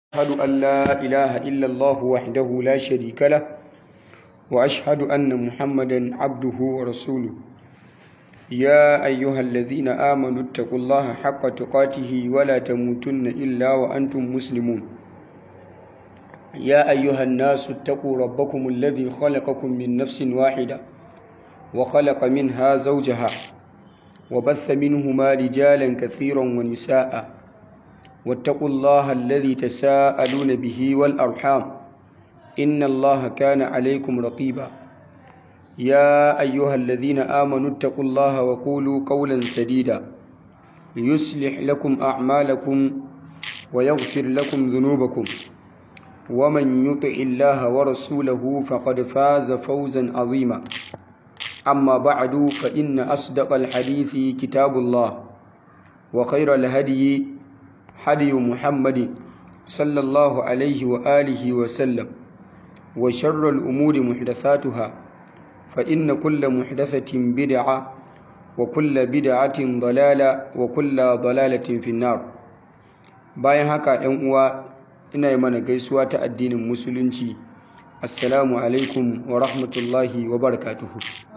أشهد أن لا إله إلا الله وحده لا شريك له وأشهد أن محمدا عبده ورسوله يا أيها الذين آمنوا اتقوا الله حق تقاته ولا تموتن إلا وأنتم مسلمون يا أيها الناس اتقوا ربكم الذي خلقكم من نفس واحدة وخلق منها زوجها وبث منهما رجالا كثيرا ونساء واتقوا الله الذي تساءلون به والأرحام إن الله كان عليكم رقيبا يا أيها الذين آمنوا اتقوا الله وقولوا قولا سديدا يصلح لكم أعمالكم ويغفر لكم ذنوبكم ومن يطع الله ورسوله فقد فاز فوزا عظيما أما بعد فإن أصدق الحديث كتاب الله وخير الهدي هدي محمد صلى الله عليه وآله وسلم وشر الأمور محدثاتها فإن كل محدثة بدعة وكل بدعة ضلالة وكل ضلالة في النار bayan haka ‘yan uwa ina yi mana gaisuwa ta addinin musulunci assalamu alaikum wa rahmatullahi wa barakatuhu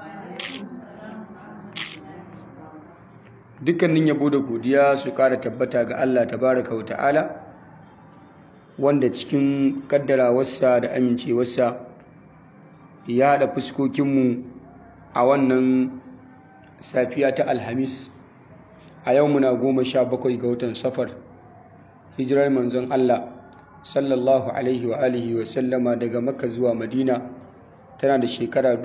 dukkanin yabo da godiya su kara tabbata ga Allah tabaraka wa ta'ala wanda cikin kaddarawarsa da amincewarsa ya haɗa fuskokinmu a wannan safiya ta alhamis a yau muna goma sha bakwai ga watan safar hijirar manzon Allah sallallahu alaihi wa alihi wa sallama daga makka zuwa madina tana da shekara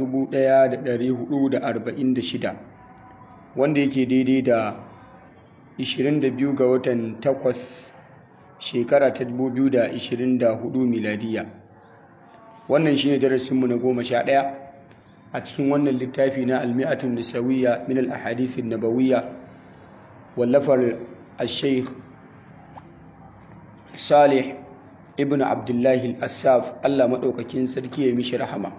1446 wanda yake daidai da 22 ga watan 8 shekara ta 2024 miladiya wannan shine darasinmu na goma sha ɗaya a cikin wannan littafi na almi'atun nisawiyya min al-ahadithin nabawiyya wallafar al-sheikh salih ibn abdullahi al-assaf allah maɗaukakin sarki ya mishi rahama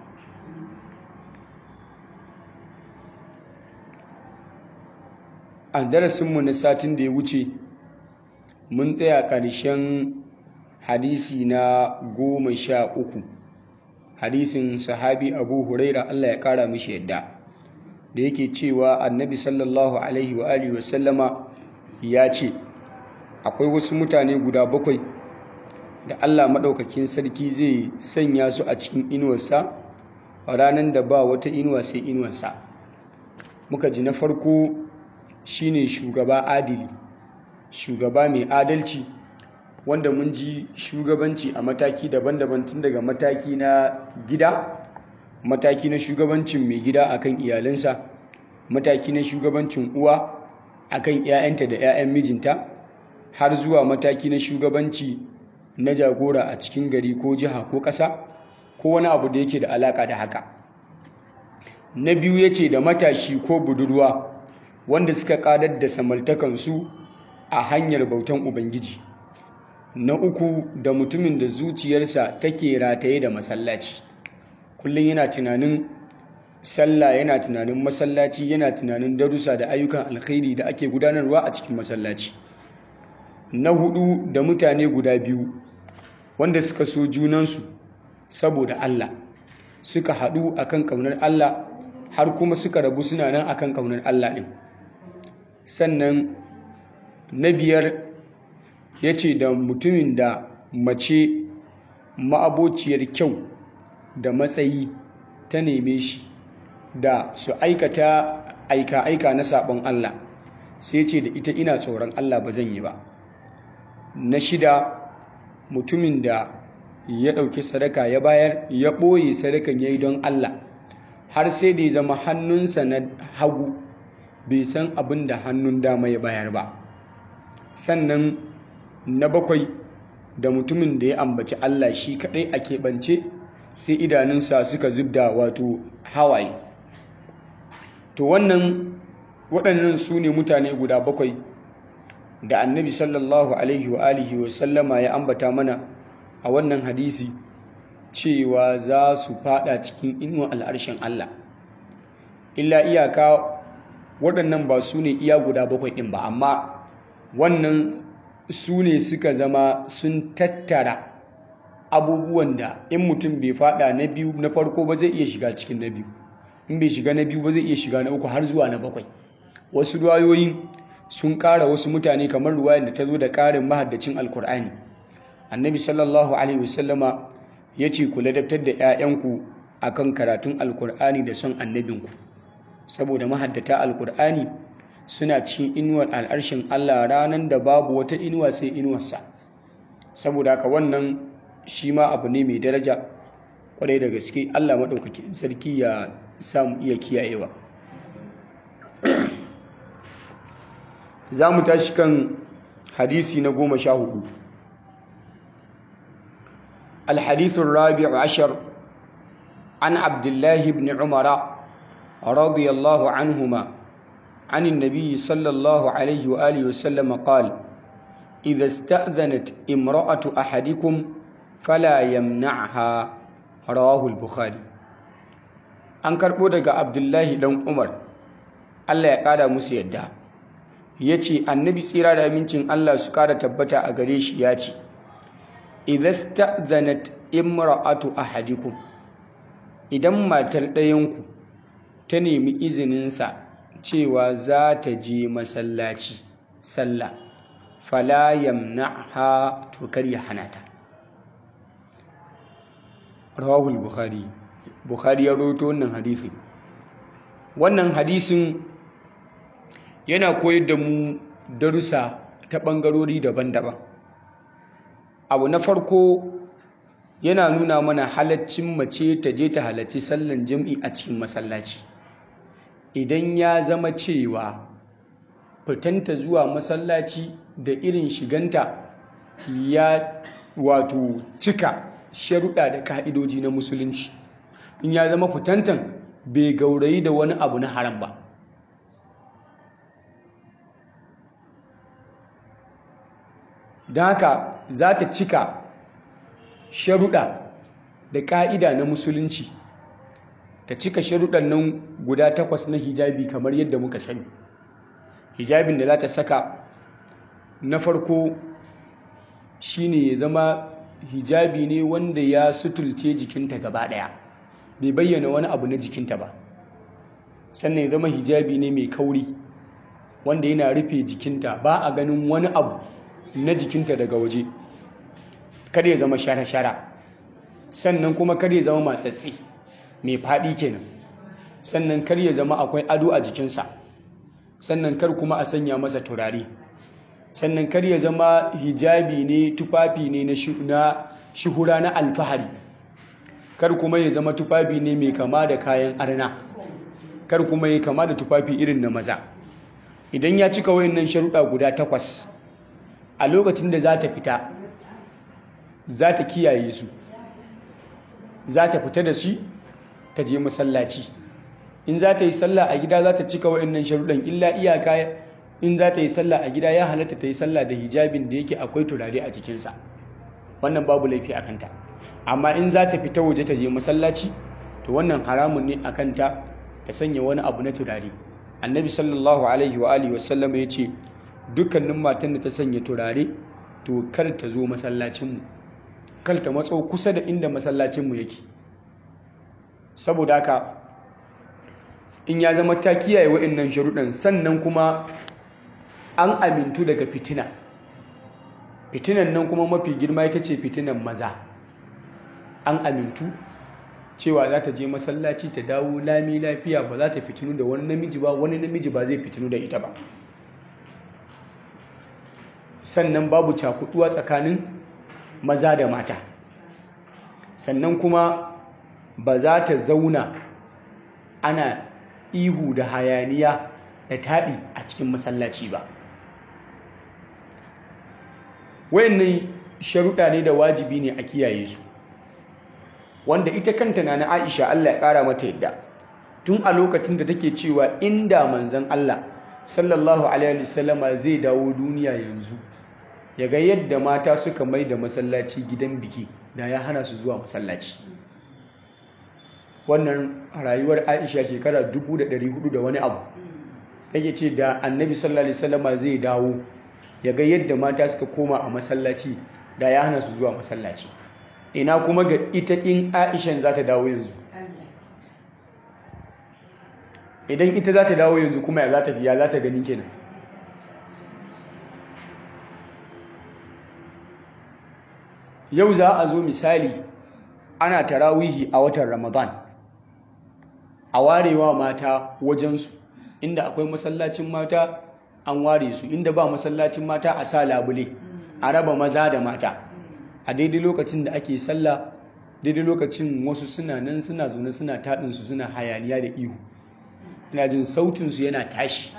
a darasinmu na satin da ya wuce mun tsaya ƙarshen hadisi na goma sha uku hadisin sahabi abu huraira allah ya ƙara mishi yadda da yake cewa annabi sallallahu alaihi wa alihi wasallama ya ce akwai wasu mutane guda bakwai da allah maɗaukakin sarki zai sanya su a cikin inuwarsa a ranar da ba wata inuwa sai inuwarsa muka ji na farko shine shugaba adili shugaba mai adalci wanda mun ji shugabanci a mataki daban-daban tun daga mataki na gida mataki na shugabancin mai gida akan iyalinsa mataki na shugabancin uwa akan 'ya'yanta da 'ya'yan mijinta har zuwa mataki na shugabanci na jagora a cikin gari ko jiha ko ƙasa ko wani abu da yake da alaƙa da haka na biyu ya ce da matashi ko budurwa wanda suka ƙadar da samaltakansu a hanyar bautan ubangiji na uku da mutumin da zuciyarsa take rataye da masallaci kullum yana tunanin sallah yana tunanin masallaci yana tunanin darussa da ayyukan alkhairi da ake gudanarwa a cikin masallaci na hudu da mutane guda biyu wanda suka so junansu saboda Allah suka haɗu akan ƙaunar Allah har kuma suka rabu suna nan akan ƙaunar Allah ɗin sannan na biyar ya ce da mutumin da mace ma'abociyar kyau da matsayi ta neme shi da su aikata aika-aika na sabon Allah sai ce da ita ina tsoron Allah ba zan yi ba na shida mutumin da ya ɗauki sadaka ya bayar ya ɓoye sadakan ya yi don Allah har sai da ya zama hannunsa na hagu bai san abin da hannun dama ya bayar ba sannan na bakwai da mutumin da ya ambaci Allah shi kaɗai a keɓance sai idanunsa suka zubda wato hawaye to wannan waɗannan su ne mutane guda bakwai da annabi sallallahu alaihi wa alihi wa sallama ya ambata mana a wannan hadisi cewa za su fada cikin inuwa al'arshen Allah illa iyaka waɗannan ba su ne iya guda bakwai ɗin ba amma wannan su ne suka zama sun tattara abubuwan da in mutum bai fada na biyu na farko ba zai iya shiga cikin na biyu in bai shiga na biyu ba zai iya shiga na uku har zuwa na bakwai wasu ruwayoyin sun ƙara wasu mutane kamar ruwayar da ta zo da ƙarin mahaddacin alkur'ani annabi sallallahu alaihi wasallama ya ce ku ladabtar da 'ya'yanku akan karatun alkur'ani da son annabinku saboda mahaddata alkur'ani suna cikin inuwar al'arshin allah ranar da babu wata inuwa sai inuwarsa saboda haka wannan shi ma abu ne mai daraja kwarai da gaske allah maɗaukakin sarki ya samu iya kiyayewa za mu tashi kan hadisi na goma sha hudu الحديث الرابع عشر عن عبد الله بن عمر رضي الله عنهما عن النبي صلى الله عليه وآله وسلم قال إذا استأذنت امرأة أحدكم فلا يمنعها رواه البخاري an karɓo daga abdullahi ɗan umar allah ya ƙara musu yadda ya ce annabi tsira da amincin allah su ƙara tabbata a gare shi ya ce idasta'zanat imra'atu ahadikum idan matar ɗayanku ta nemi izininsa cewa za ta je masallaci sallah fala yamna'ha to kar ya hana ta rawahul bukhari bukhari ya rawaito wannan hadisi wannan hadisin yana koyar da mu darussa ta ɓangarori daban-daban abu na farko yana nuna mana halaccin mace ta je ta halarci sallan jam'i a cikin masallaci idan ya zama cewa fitanta zuwa masallaci da irin shiganta ya wato cika sharuɗa da ka'idoji na musulunci in ya zama fitantan bai gaurayi da wani abu na haram ba don haka za ta cika sharuɗa da ƙa'ida na musulunci ta cika sharuɗan nan guda takwas na hijabi kamar yadda muka sani hijabin da za ta saka na farko shine ya zama hijabi ne wanda ya sutulce jikinta gaba ɗaya bai bayyana wani abu na jikinta ba sannan ya zama hijabi ne mai kauri wanda yana rufe jikinta ba a ganin wani abu na jikinta daga waje kada ya zama shara-shara sannan kuma kada ya zama matsatsi mai faɗi kenan sannan kar ya zama akwai ado a jikinsa sannan kar kuma a sanya masa turare sannan kar ya zama hijabi ne tufafi ne na shuhura na alfahari kar kuma ya zama tufafi ne mai kama da kayan arna kar kuma ya kama da tufafi irin na maza idan ya cika wayannan sharuɗa guda takwas a lokacin da za ta fita za ta kiyaye su za ta fita da shi ta je masallaci in za ta yi sallah a gida za ta cika wayannan sharuɗan illa iyaka in za ta yi sallah a gida ya halatta ta yi sallah da hijabin da yake akwai turare a jikinsa wannan babu laifi a kanta amma in za ta fita waje ta je masallaci to wannan haramun ne a kanta ta sanya wani abu na turare annabi sallallahu alaihi wa alihi wasallam ya ce dukkanin matan da ta sanya turare to kar ta zo masallacinmu kar ta matso kusa da inda masallacinmu yake saboda haka in ya zama ta kiyaye wa'annan sharuɗan sannan kuma an amintu daga fitina fitinan nan kuma mafi girma ita ce fitinan maza an amintu cewa za ta je masallaci ta dawo lami lafiya ba za ta fitinu da wani namiji ba wani namiji ba zai fitinu da ita ba sannan babu cakuduwa tsakanin maza da mata sannan kuma ba za ta zauna ana ihu da hayaniya da taɗi a cikin masallaci ba wayannan sharuɗa ne da wajibi ne a kiyaye su wanda ita kanta na na Aisha Allah ya ƙara mata yadda tun a lokacin da take cewa inda manzon Allah sallallahu alaihi wasallama zai dawo duniya yanzu ya ga yadda mata suka mai da masallaci gidan biki da ya hana su zuwa masallaci wannan rayuwar Aisha shekara 1400 da wani abu take ce da annabi sallallahu alaihi wasallama zai dawo ya ga yadda mata suka koma a masallaci da ya hana su zuwa masallaci ina kuma ga ita in aishan za ta dawo yanzu idan ita za ta dawo yanzu kuma ya za ta biya za ta gani kenan yau za a zo misali ana tarawihi a watan ramadan a warewa mata wajensu inda akwai masallacin mata an ware su inda ba masallacin mata a sa labule a raba maza da mata a daidai lokacin da ake sallah daidai lokacin wasu suna nan suna zaune suna taɗinsu suna hayaniya da ihu ina jin sautinsu yana tashi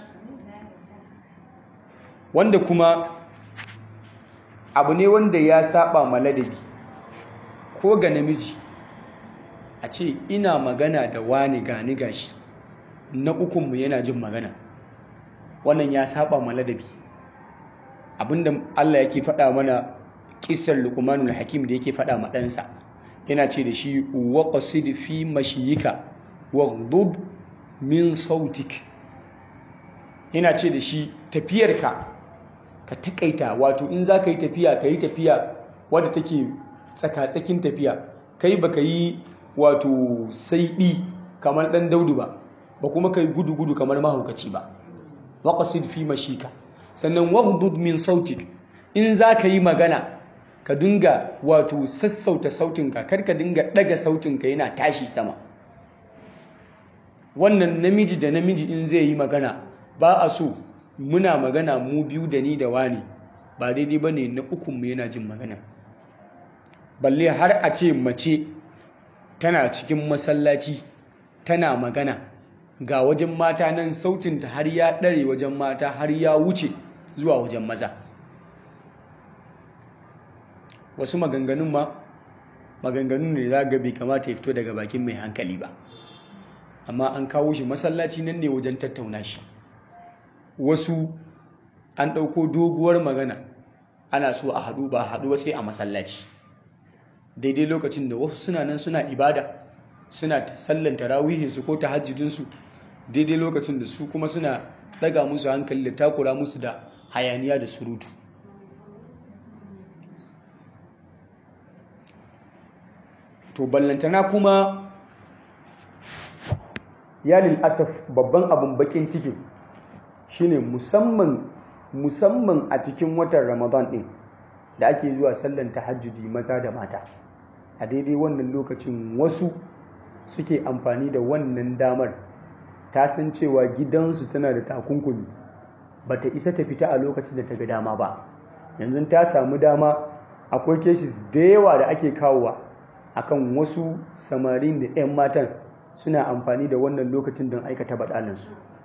wanda kuma abu ne wanda ya saba maladabi ko ga namiji a ce ina magana da wani gani gashi na ukunmu yana jin magana wannan ya saba maladabi abinda Allah yake faɗa mana kisar luqmanul hakim da yake faɗa ma ɗansa yana ce da shi waqsid fi mashiyika waghdud min sautik yana ce da shi tafiyarka ka takaita wato in za ka yi tafiya ka yi tafiya wadda take tsaka-tsakin tafiya kai ba ka yi wato saiɗi kamar ɗan daudu ba ba kuma ka yi gudu-gudu kamar mahaukaci ba waƙasid fi mashika sannan waghdud min sautik in za ka yi magana ka dinga wato sassauta sautinka kar ka dinga ɗaga sautinka yana tashi sama wannan namiji da namiji in zai yi magana ba a so muna magana mu biyu da ni da wani ba daidai ba ne na ukunmu yana jin magana balle har a ce mace tana cikin masallaci tana magana ga wajen mata nan sautinta har ya ɗare wajen mata har ya wuce zuwa wajen maza wasu maganganun ma maganganun ne za ga bai kamata ya fito daga bakin mai hankali ba amma an kawo shi masallaci nan ne wajen tattauna shi wasu an ɗauko doguwar magana ana so a haɗu ba haɗu ba sai a masallaci daidai lokacin da wasu suna nan suna ibada suna sallan tarawihinsu ko tahajjudinsu daidai lokacin da su kuma suna ɗaga musu hankali da takura musu da hayaniya da surutu to ballantana kuma yalin asaf babban abin bakin cikin shine musamman musamman a cikin watan ramadan din da ake zuwa sallan tahajjudi maza da mata a daidai wannan lokacin wasu suke amfani da wannan damar ta san cewa gidansu tana da takunkumi bata isa ta fita a lokacin da ta ga dama ba yanzu ta samu dama akwai cases da yawa da ake kawowa akan wasu samarin da 'yan matan suna amfani da wannan lokacin don aikata baɗalinsu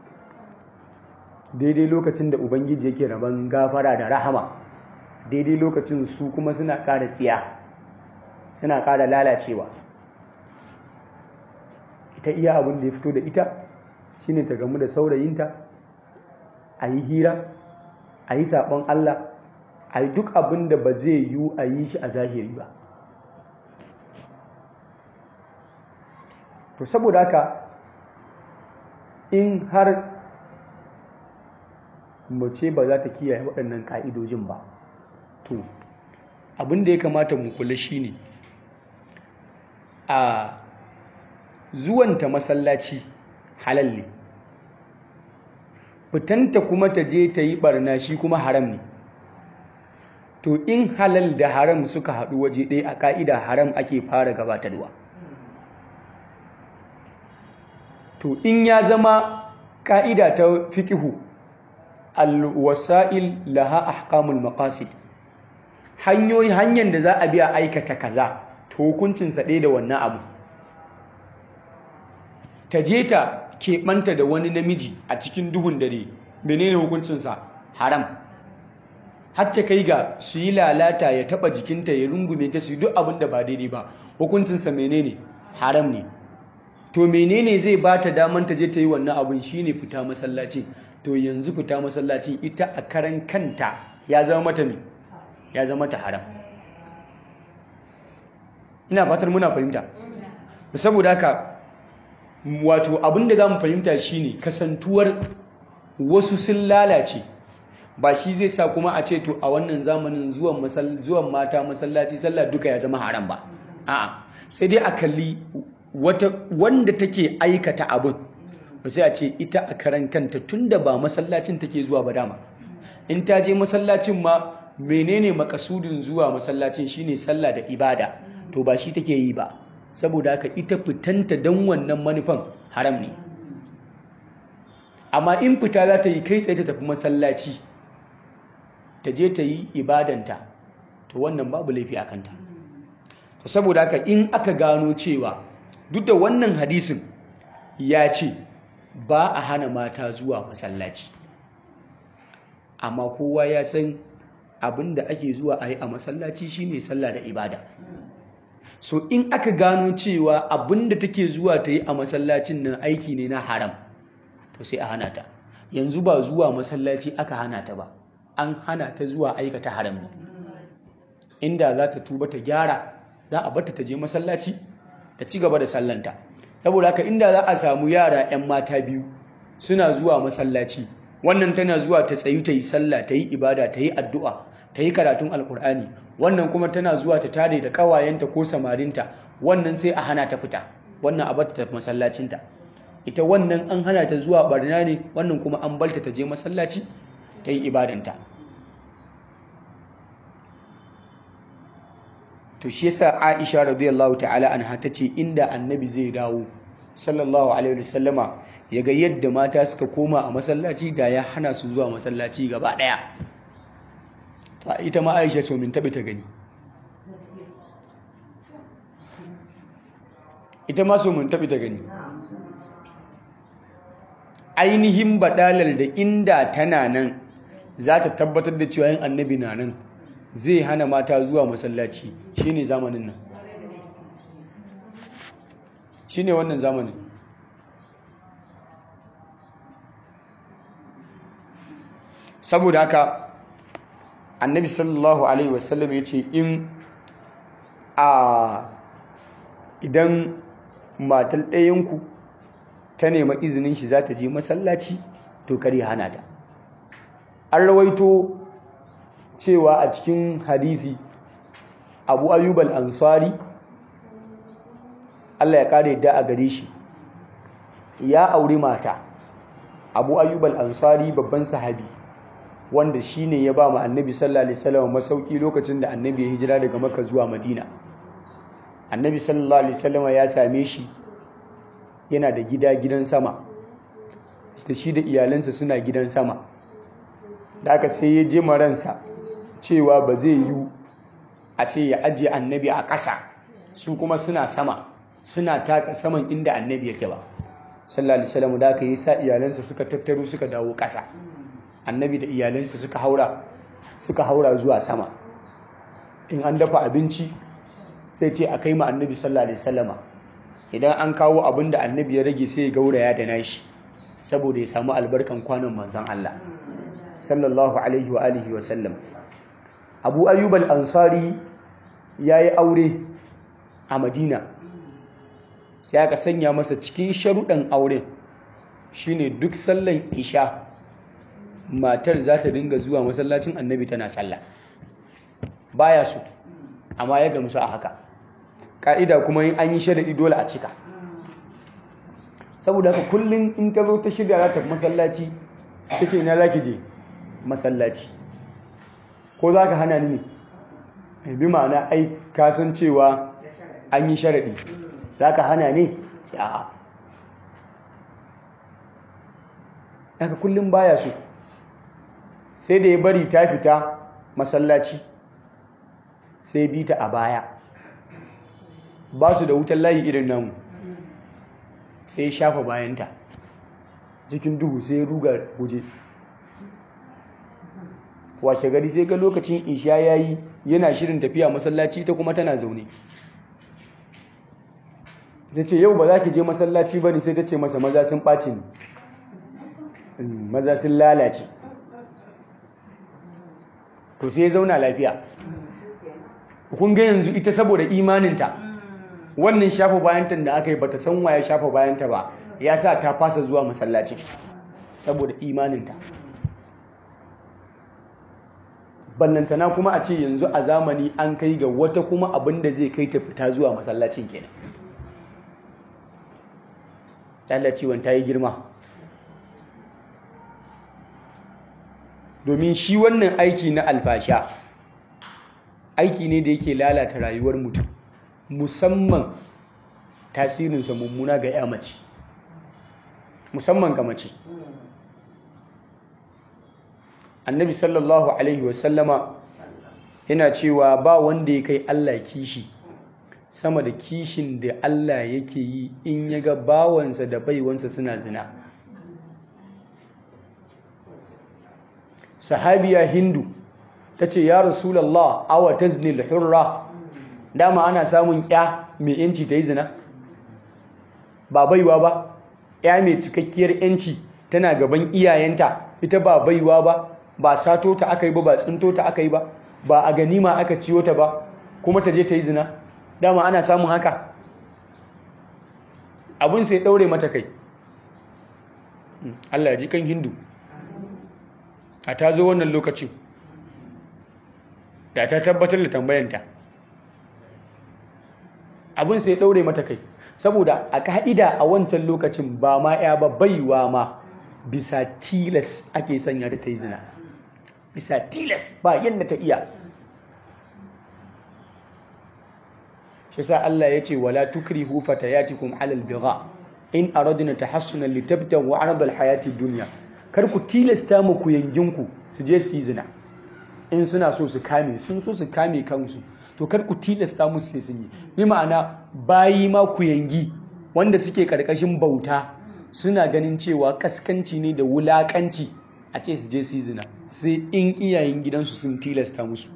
daidai lokacin da ubangiji yake rabon gafara da rahama daidai lokacin su kuma suna ƙara tsiya suna ƙara lalacewa ita iya abin da ya fito da ita shine ta gamu da saurayinta a yi hira a yi saɓon allah a yi duk abin da ba zai yiwu a yi shi a zahiri ba to saboda haka in har mace ba za ta kiyaye waɗannan ƙa'idojin ba to abin da ya kamata mu kula shine a zuwanta masallaci halal ne fitanta kuma ta je ta yi barna shi kuma haram ne to in halal da haram suka haɗu waje ɗaya a ƙa'ida haram ake fara gabatarwa to in ya zama ƙa'ida ta fiƙihu alwasa'il laha ahkamul maqasid hanyoyi hanyar da za a biya aikata kaza to hukuncinsa ɗaya da wannan abu ta je ta keɓanta da wani namiji a cikin duhun dare menene hukuncinsa haram hatta kai ga su yi lalata ya taɓa jikinta ya rungume ta su duk abin da ba daidai ba hukuncinsa menene haram ne to menene zai ba ta daman ta je ta yi wannan abin shine fita masallaci to yanzu fita masallaci ita a karan kanta ya zama mata me ya zama ta haram ina fatar muna fahimta saboda haka wato abin da za mu fahimta shine kasantuwar wasu sun lalace ba shi zai sa kuma a ce to a wannan zamanin zuwan zuwan mata masallaci sallah duka ya zama haram ba a'a sai dai a kalli wata wanda take aikata abin ba sai a ce ita a karan kanta tunda ba masallacin take zuwa ba dama in ta je masallacin ma menene makasudin zuwa masallacin shine sallah da ibada to ba shi take yi ba saboda haka ita fitanta don wannan manufan haram ne amma in fita za ta yi kai tsaye ta tafi masallaci ta je ta yi ibadanta to wannan babu laifi a kanta to saboda haka in aka gano cewa duk da wannan hadisin ya ce ba a hana mata zuwa masallaci amma kowa ya san abin da ake zuwa a yi a masallaci shine sallah da ibada so in aka gano cewa abin da take zuwa ta yi a masallacin nan aiki ne na haram to sai a hana ta yanzu ba zuwa masallaci aka hana ta ba an hana ta zuwa aikata haram ne inda za ta tuba ta gyara za a barta ta je masallaci ta ci gaba da sallanta saboda haka inda za a samu yara 'yan mata biyu suna zuwa masallaci wannan tana zuwa ta tsayu ta yi sallah ta yi ibada ta yi addu'a ta yi karatun alkur'ani wannan kuma tana zuwa ta tare da ƙawayenta ko samarinta wannan sai a hana ta fita wannan a bata ta masallacinta ita wannan an hana ta zuwa barna ne wannan kuma an balta ta je masallaci ta yi ibadanta to shi yasa Aisha radiyallahu ta'ala anha tace inda annabi zai dawo sallallahu alaihi wasallama yaga yadda mata suka koma a masallaci da ya hana su zuwa masallaci gaba daya ta ita ma Aisha so min tabi ta gani ita ma so min tabi ta gani ainihin badalar da inda tana nan za ta tabbatar da cewa yin annabi na nan zai hana mata zuwa masallaci shine zamanin nan shine wannan zamanin saboda haka annabi sallallahu alaihi wasallam ya ce in a idan matal ɗayanku ta nema izinin shi za ta je masallaci to kare hana ta an rawaito cewa a cikin hadisi abu ayyub al-ansari Allah ya kare yadda a gare shi ya auri mata abu ayyub al-ansari babban sahabi wanda shine ya ba mu annabi sallallahu alaihi wasallam masauki lokacin da annabi ya hijira daga makka zuwa madina annabi sallallahu alaihi wasallam ya same shi yana da gida gidan sama da shi da iyalansa suna gidan sama da aka sai ya je maransa cewa ba zai yi a ce ya ajiye annabi a ƙasa su kuma suna sama suna taka saman inda annabi yake ba sallallahu alaihi wasallam da aka yi sa iyalansa suka tattaro suka dawo ƙasa annabi da iyalansa suka haura suka haura zuwa sama in an dafa abinci sai ce a kai ma annabi sallallahu alaihi wasallama idan an kawo abin da annabi ya rage sai ya gauraya da nashi saboda ya samu albarkan kwanan manzon Allah sallallahu alaihi wa alihi wa sallam abu ayyub al-ansari yayi aure a madina sai aka sanya masa cikin sharuɗan auren shine duk sallan isha matar za ta dinga zuwa masallacin annabi tana sallah baya so amma ya gamsu a haka ka'ida kuma yin an yi sharaɗi dole a cika saboda haka kullum in ta zo ta shirya za ta masallaci ta ce ina za ki je masallaci ko za ka hana ni ne bi ma'ana ai kasan cewa an yi sharaɗi za ka hana ne sai a'a daga kullum baya so sai da ya bari ta fita masallaci sai bi ta a baya ba su da wutan layi irin namu sai shafa bayanta cikin duhu sai ruga guje washe gari sai ga lokacin isha ya yi yana shirin tafiya masallaci ta kuma tana zaune ta ce yau ba za ki je masallaci ba ne sai ta ce masa maza sun ɓaci ne maza sun lalace to sai ya zauna lafiya kun ga yanzu ita saboda imaninta wannan shafa bayanta da aka yi bata san waya shafa bayanta ba ya sa ta fasa zuwa masallaci saboda imaninta ballantana kuma a ce yanzu a zamani an kai ga wata kuma abin da zai kai ta fita zuwa masallacin kenan lalacewan ta yi girma domin shi wannan aiki na alfasha aiki ne da yake lalata rayuwar mutum musamman tasirinsa mummuna ga ya mace musamman ga mace annabi sallallahu alaihi wasallama yana cewa ba wanda ya kai Allah kishi sama da kishin da Allah yake yi in ya ga bawansa da baiwansa suna zina sahabiya hindu ta ce ya rasulallah awa taznil hurra dama ana samun ya mai yanci ta yi zina ba baiwa ba ya mai cikakkiyar yanci tana gaban iyayenta ita ba baiwa ba ba sato ta aka yi ba ba tsinto ta aka yi ba ba a ganima aka ciyo ta ba kuma ta je ta yi zina dama ana samun haka abin sai daure mata kai Allah ya ji kan hindu a ta zo wannan lokacin da ta tabbatar da tambayanta abin sai daure mata kai saboda a ka'ida a wancan lokacin ba ma ya ba baiwa ma bisa tilas ake sanya ta yi zina bisa tilas ba yadda ta iya shi sa Allah ya ce wala tukrihu fatayatikum alal bigha in aradna tahassunan litabtagu arad alhayati dunya kar ku tilasta mu ku yanginku su je su yi zina in suna so su kame sun so su kame kansu to kar ku tilasta musu sai sun yi bi ma'ana bayi ma ku yangi wanda suke karkashin bauta suna ganin cewa kaskanci ne da wulakanci a ce su je su yi zina sai in iyayen gidansu sun tilasta musu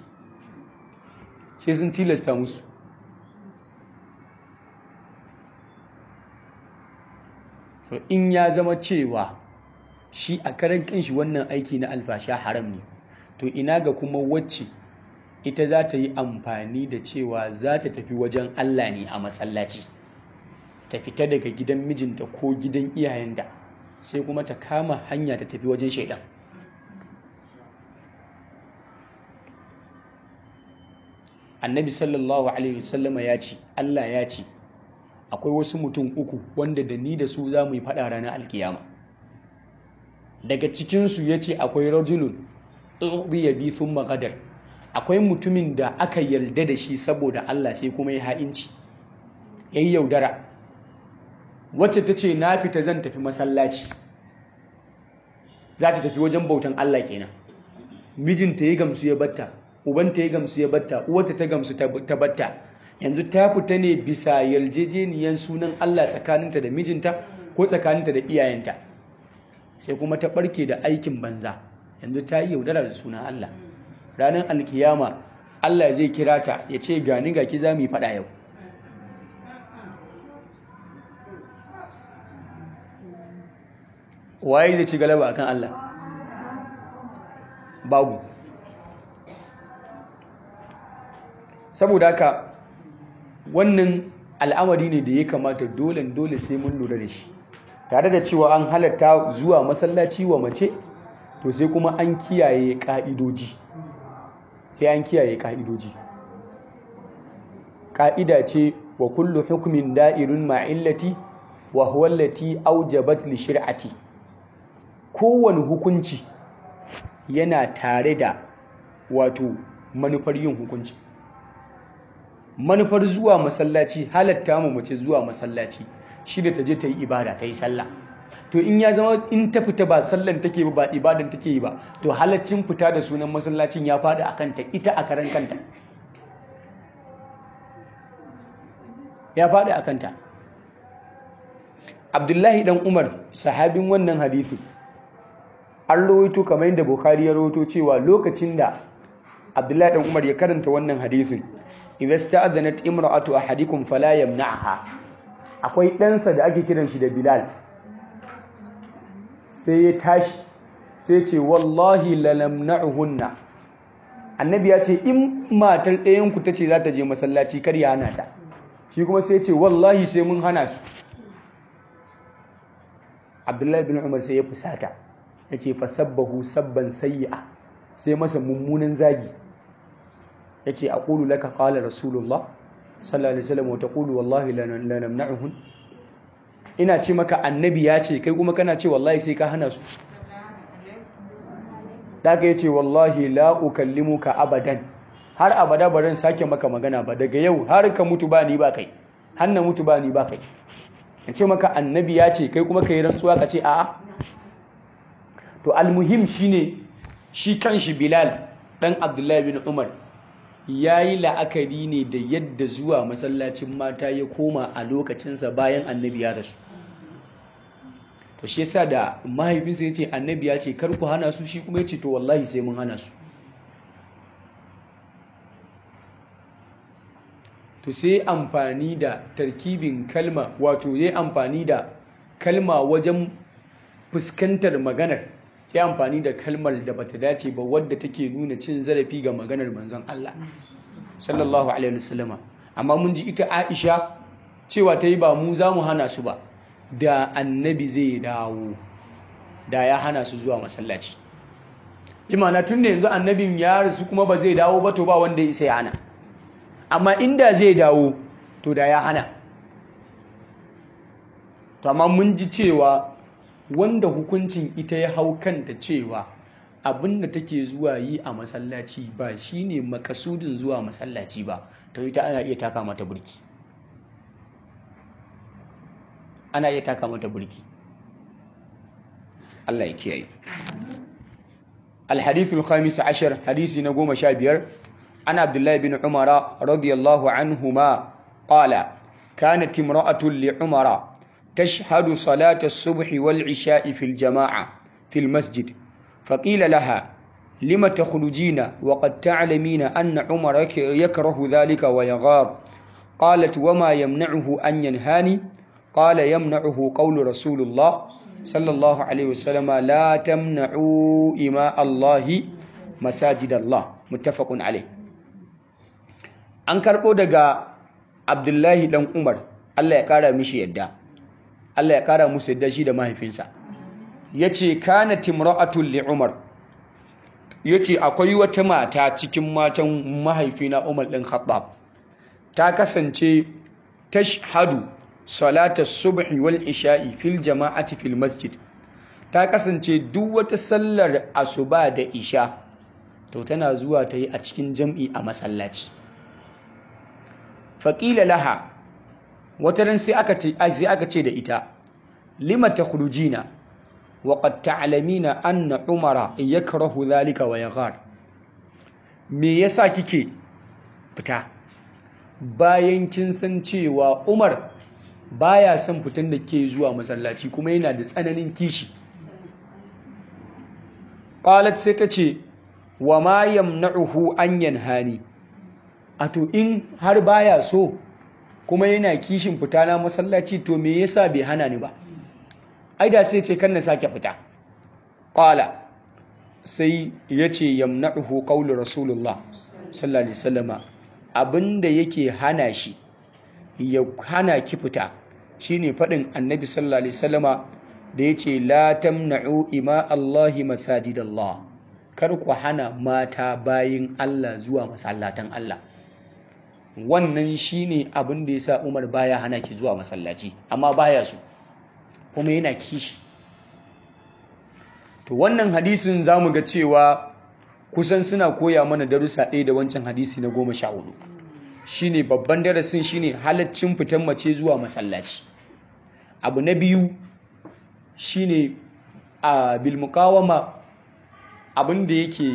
sai sun tilasta musu to in ya zama cewa shi a karan kanshi wannan aiki na alfasha haram ne to ina ga kuma wacce ita za ta yi amfani da cewa za ta tafi wajen Allah ne a masallaci ta fita daga gidan mijinta ko gidan iyayenta sai kuma ta kama hanya ta tafi wajen shaidan annabi sallallahu alaihi wasallama ya ce Allah ya ce akwai wasu mutum uku wanda da ni da su za mu yi faɗa ranar alkiyama daga cikinsu ya ce akwai rajulun ya bi sun magadar akwai mutumin da aka yarda da shi saboda Allah sai kuma ya ha'inci ya yi yaudara wacce ta ce na fita zan tafi masallaci za ta tafi wajen bautan Allah kenan mijinta ya gamsu ya batta ubanta ya gamsu ya batta uwarta ta gamsu ta batta yanzu ta fita ne bisa yarjejeniyar sunan Allah tsakaninta da mijinta ko tsakaninta da iyayenta sai kuma ta barke da aikin banza yanzu ta yi yaudara da sunan Allah ranar alkiyama Allah zai kira ta ya ce gani ga ki za mu yi faɗa yau waye zai ci galaba akan Allah babu saboda haka wannan al'amari ne da ya kamata dole dole sai mun lura da shi tare da cewa an halatta zuwa masallaci wa mace to sai kuma an kiyaye ka'idoji sai an kiyaye ka'idoji ka'ida ce wa kullu hukmin da'irun ma'illati wa huwa allati aujabat li shir'ati kowane hukunci yana tare da wato manufar yin hukunci manufar zuwa masallaci halatta mu mace zuwa masallaci shi da ta je ta yi ibada ta yi sallah to in ya zama in ta fita ba sallan take ba ba ibadan take yi ba to halaccin fita da sunan masallacin ya faɗi a kanta ita a karan kanta ya faɗi a kanta abdullahi dan umar sahabin wannan hadithu an rawaito kamar yadda bukhari ya rawaito cewa lokacin da abdullahi dan umar ya karanta wannan hadithin idza sta'adhanat imra'atu ahadikum fala yamna'ha akwai ɗansa da ake kiran shi da bilal sai ya tashi sai ce wallahi lalamna'uhunna annabi ya ce in matar ɗayan ku tace za ta je masallaci kar ya hana ta shi kuma sai ce wallahi sai mun hana su abdullahi bin umar sai ya fusata ya ce fasabbahu sabban sayya sai masa mummunan zagi yace aqulu laka qala rasulullah sallallahu alaihi wasallam wa taqulu wallahi la namna'uhun ina ce maka annabi ya ce kai kuma kana ce wallahi sai ka hana su daga yace wallahi la ukallimuka abadan har abada baran sake maka magana ba daga yau har ka mutu ba ni ba kai har na mutu ba ni ba kai in ce maka annabi ya ce kai kuma kai rantsuwa ka ce a'a to almuhim shine shi kanshi bilal dan abdullahi bin umar ya yi la'akari ne da yadda zuwa masallacin mata ya koma a lokacinsa bayan annabi ya rasu to shi yasa da mahaifinsa ya ce annabi ya ce kar ku hana su shi kuma ya ce to wallahi sai mun hana su to sai amfani da tarkibin kalma wato ya amfani da kalma wajen fuskantar maganar sai amfani da kalmar da bata dace ba wadda take nuna cin zarafi ga maganar manzon Allah sallallahu alaihi wasallama amma mun ji ita Aisha cewa ta yi ba mu za mu hana su ba da annabi zai dawo da ya hana su zuwa masallaci imana tun da yanzu annabin ya rasu kuma ba zai dawo ba to ba wanda ya sai hana amma inda zai dawo to da ya hana to amma mun ji cewa wanda hukuncin ita ya hau kanta cewa abin da take zuwa yi a masallaci ba shine makasudin zuwa masallaci ba to ita ana iya taka mata burki ana iya taka mata burki Allah ya kiyaye الحديث الخامس عشر حديث نقوم شابير عن عبد الله بن عمر رضي الله عنهما قال كانت امرأة لعمر تشهد صلاة الصبح والعشاء في الجماعة في المسجد فقيل لها لم تخرجين وقد تعلمين أن عمر يكره ذلك ويغار قالت وما يمنعه أن ينهاني قال يمنعه قول رسول الله صلى الله عليه وسلم لا تمنعوا إماء الله مساجد الله متفق عليه أنكر أودغا عبد الله بن عمر الله يقرأ مشي يده Allah ya kara musu yadda shi da mahaifinsa ya ce kana timra'atul li umar ya ce akwai wata mata cikin matan mahaifina umar ɗin khattab ta kasance tashhadu salatar subhi wal isha'i fil jama'ati fil masjid ta kasance duk wata sallar asuba da isha to tana zuwa ta yi a cikin jam'i a masallaci faƙila laha wata ran sai aka ce sai aka ce da ita lima takhrujina wa qad ta'lamina anna umara yakrahu dhalika wa yaghar me yasa kike fita bayan kin san cewa Umar baya son fitan da ke zuwa masallaci kuma yana da tsananin kishi qalat sai ta ce wa ma yamna'uhu an yanhani ato in har baya so kuma yana kishin fita na masallaci to me yasa bai hana ni ba ai da sai ce kan na sake fita qala sai yace yamna'uhu qawlu rasulullah sallallahu alaihi wasallama abinda yake hana shi ya hana ki fita shine fadin annabi sallallahu alaihi wasallama da yace la tamna'u ima allahi masajidallah kar ku hana mata bayin Allah zuwa masallatan Allah wannan shine abin da yasa Umar baya hana ki zuwa masallaci amma baya so kuma yana kishi to wannan hadisin zamu ga cewa kusan suna koya mana darussa ɗaya da wancan hadisi na goma sha hudu shine babban darasin shine halaccin fitan mace zuwa masallaci abu na biyu shine a bilmukawama abin da yake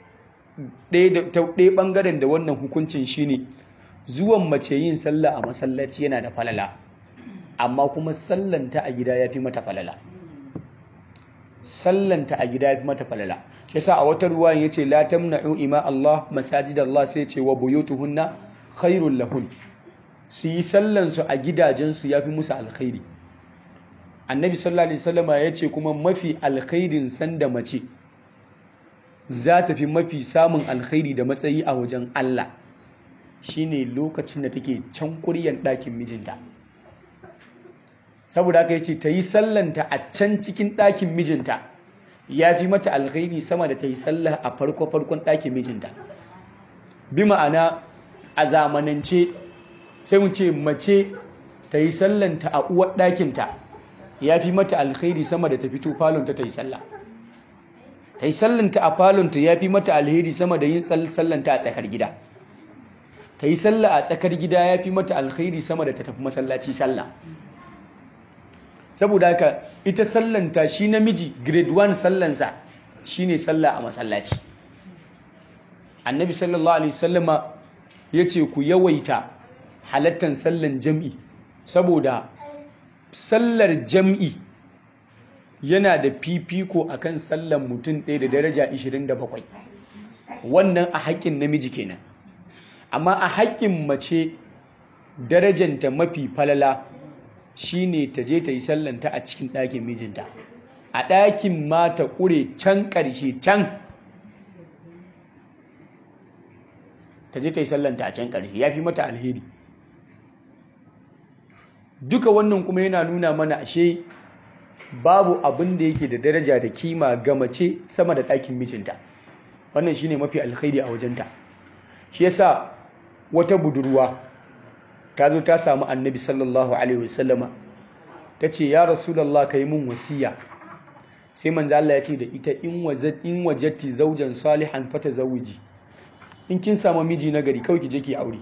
ɗaya ɓangaren da wannan hukuncin shine zuwan mace yin sallah a masallaci yana da falala amma kuma sallanta a gida ya fi mata falala sallanta a gida ya fi mata falala yasa a wata ruwa ya ce la tamna'u ima Allah masajid Allah sai ce wa buyutuhunna khairul lahun su yi sallansu a gidajensu ya fi musu alkhairi annabi sallallahu alaihi wasallama ya ce kuma mafi alkhairin sanda mace za ta fi mafi samun alkhairi da matsayi a wajen Allah shine lokacin da take can kuryan ɗakin mijinta saboda haka yace ta yi sallanta a can cikin ɗakin mijinta ya fi mata alkhairi sama da ta yi sallah a farko farkon ɗakin mijinta bi ma'ana a zamanance sai mu ce mace ta yi sallanta a uwar ɗakinta ya fi mata alkhairi sama da ta fito falonta ta yi sallah ta yi sallanta a falonta ya fi mata alheri sama da yin sallanta a tsakar gida ta yi sallah a tsakar gida ya fi mata alkhairi sama da ta tafi masallaci sallah saboda haka ita sallanta shi namiji grade 1 sallansa shine sallah a masallaci annabi sallallahu alaihi wasallama yace ku yawaita halattan sallan jam'i saboda sallar jam'i yana da fifiko akan sallan mutum ɗaya da daraja 27 wannan a haƙƙin namiji kenan amma a haƙƙin mace darajanta mafi falala shine ta je ta yi sallanta a cikin ɗakin mijinta a ɗakin ma ta ƙure can ƙarshe can ta je ta yi sallanta a can ƙarshe ya fi mata alheri duka wannan kuma yana nuna mana ashe babu abin da yake da daraja da kima ga mace sama da ɗakin mijinta wannan shine mafi alkhairi a wajenta shi yasa wata budurwa ta zo ta samu annabi sallallahu alaihi wasallama ta ce ya rasulallah ka yi min wasiya sai manzo Allah ya ce da ita in wajat in wajatti zaujan salihan fata zawiji in kin samu miji nagari kawai ki je ki aure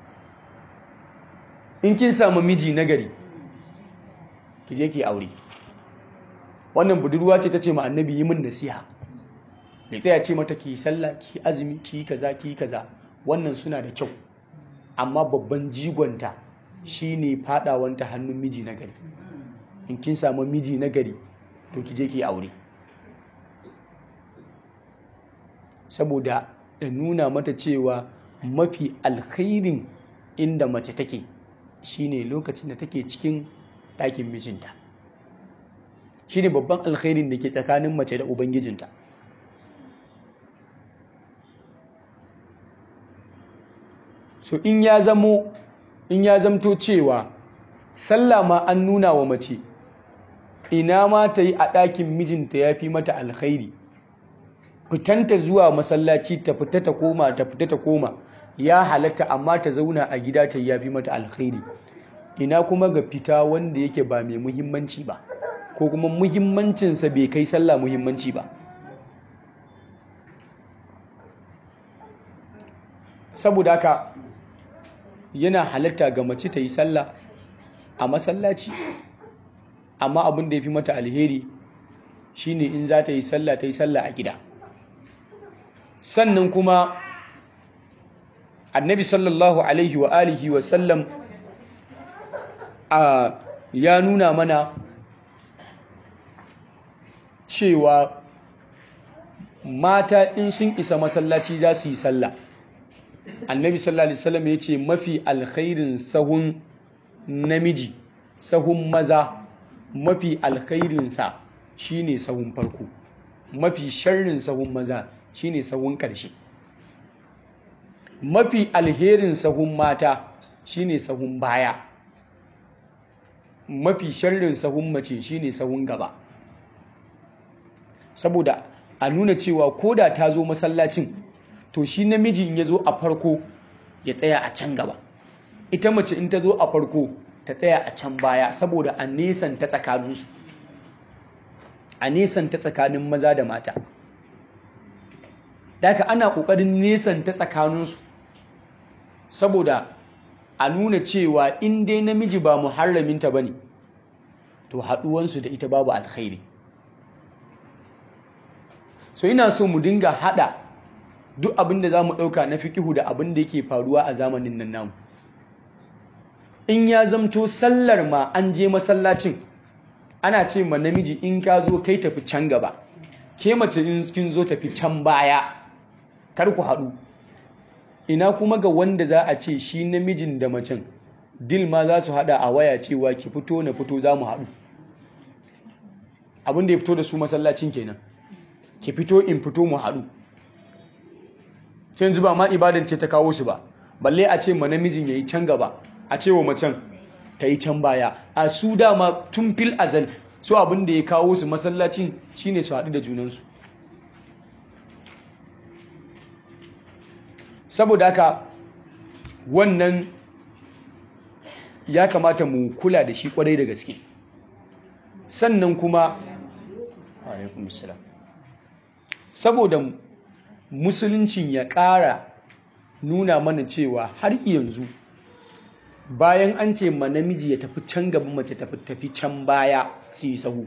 in kin samu miji nagari ki je ki aure wannan budurwa ce ta ce ma annabi yi min nasiha da ta ce mata ki sallah ki azumi ki kaza ki kaza wannan suna da kyau amma babban jigonta shine fadawanta hannun miji na gari in kin samu miji na gari to ki je ki aure saboda da nuna mata cewa mafi alkhairin inda mace take shine lokacin da take cikin ɗakin mijinta shine babban alkhairin da ke tsakanin mace da ubangijinta so in ya zamo in ya zamto cewa sallah ma an nuna wa mace ina ma ta yi a ɗakin mijinta ya fi mata alkhairi fitanta zuwa masallaci ta fita ta koma ta fita ta koma ya halatta amma ta zauna a gida ta ya fi mata alkhairi ina kuma ga fita wanda yake ba mai muhimmanci ba ko kuma muhimmancinsa bai kai sallah muhimmanci ba saboda haka yana halatta ga mace ta yi sallah a masallaci amma abin da ya fi mata alheri shine in za ta yi sallah ta yi sallah a gida sannan kuma annabi sallallahu alaihi wa alihi wa sallam a ya nuna mana cewa mata in sun isa masallaci za su yi sallah annabi sallallahu alaihi wasallam ya ce mafi alkhairin sahun namiji sahun maza mafi alkhairinsa shine sahun farko mafi sharrin sahun maza shine sahun ƙarshe mafi alherin sahun mata shine sahun baya mafi sharrin sahun mace shine sahun gaba saboda a nuna cewa koda ta zo masallacin to shi namiji in ya zo a farko ya tsaya a can gaba ita mace in ta zo a farko ta tsaya a can baya saboda a nesan ta tsakaninsu a nesan ta tsakanin maza da mata daga ana ƙoƙarin nesan ta tsakaninsu saboda a nuna cewa in dai namiji ba muharraminta ba ne to haɗuwansu da ita babu alkhairi so ina so mu dinga haɗa duk abin da za mu ɗauka na fikihu da abin da yake faruwa a zamanin nan namu in ya zamto sallar ma an je masallacin ana ce ma namiji in ka zo kai tafi can gaba ke mace in kin zo tafi can baya kar ku haɗu ina kuma ga wanda za a ce shi namijin da macen dil ma za su haɗa a waya cewa ki fito na fito za mu haɗu abin da ya fito da su masallacin kenan ki fito in fito mu haɗu sai yanzu ba ma ibadan ce ta kawo su ba balle a ce ma namijin ya yi can gaba a ce wa macen ta yi can baya a su dama tun fil azal su abin da ya kawo su masallacin shine su haɗu da junansu saboda haka wannan ya kamata mu kula da shi kwarai da gaske sannan kuma saboda musuluncin ya ƙara nuna mana cewa har yanzu bayan an ce ma namiji ya tafi can gaba mace tafi tafi can baya su yi sahu